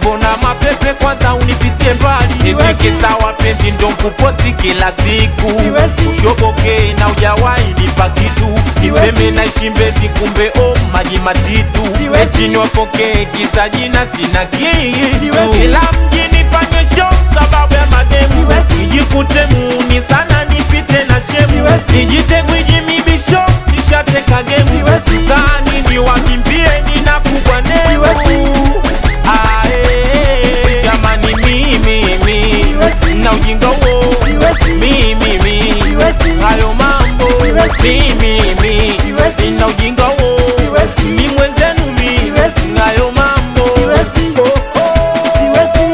mbona mapepe kwanza unipitie mbali Siwezi. etikisa wapenzi ndo nkuposti kila siku Siwezi. ushoboke na ujawahi nipa kitu Siwezi. niseme naishi mbezi kumbe o maji matitu Siwezi. eti niwafoke kisa jina sina kitu Siwezi. ila mjini fanye show sababu ya mademu Siwezi. nijikute muuni sana nipite na shemu Siwezi. nijite gwiji mibisho nishateka gemu Siwezi. tani niwakimbie nina kubwa Siwezi. nemu Ae, jamani mimi mi Siwezi. na ujinga huo Siwezi. mimi mi Siwezi. hayo mambo Siwezi. mimi mi Siwezi. na ujinga huo Siwezi. mi mwenzenu mi Siwezi. hayo mambo Siwezi. Oh, oh. Siwezi.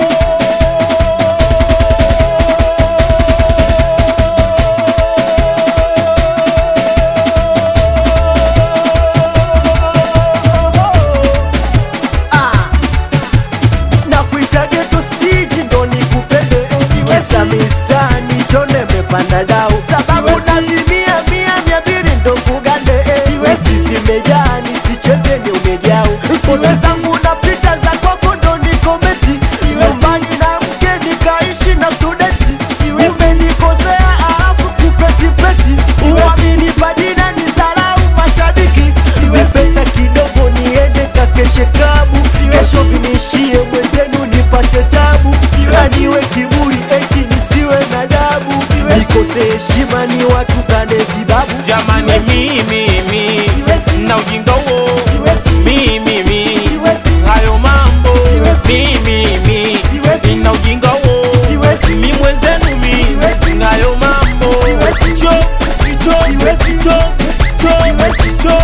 Ah. Nakuitaje tusiji ndo nikupende kisa mistani chone mepanda dau sababu nalimia mia mia mbili ndo kugande sisi zimejaa nisicheze ni umejau kosa zangu napita za kwako ndo nikometi nyumbani na mke nikaishi na studenti umenikosea alafu kupetipeti uamini padina ni zarau mashabiki ni pesa kidogo niende kakeshe klabu kesho vinishie mwenzenu nipate tabu na niwe kiburi eti nisiwe na dabu nikose heshima ni watu kane vibabu jamani mimi mi Siwezi. na ujinga huo Siwezi. mimi mi Siwezi. hayo mambo Siwezi. mimi mi Siwezi. na ujinga huo Siwezi. mi mwenzenu mi Siwezi. hayo mambo Siwezi. cho cho Siwezi. cho cho Siwezi. cho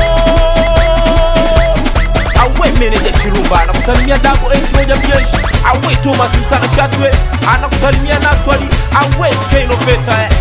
awe meneja Chirumba anakusalimia Dabo Ace moja mjeshi awe Thomas Mtanashatwe anakusalimia Naswali awe Keno Peta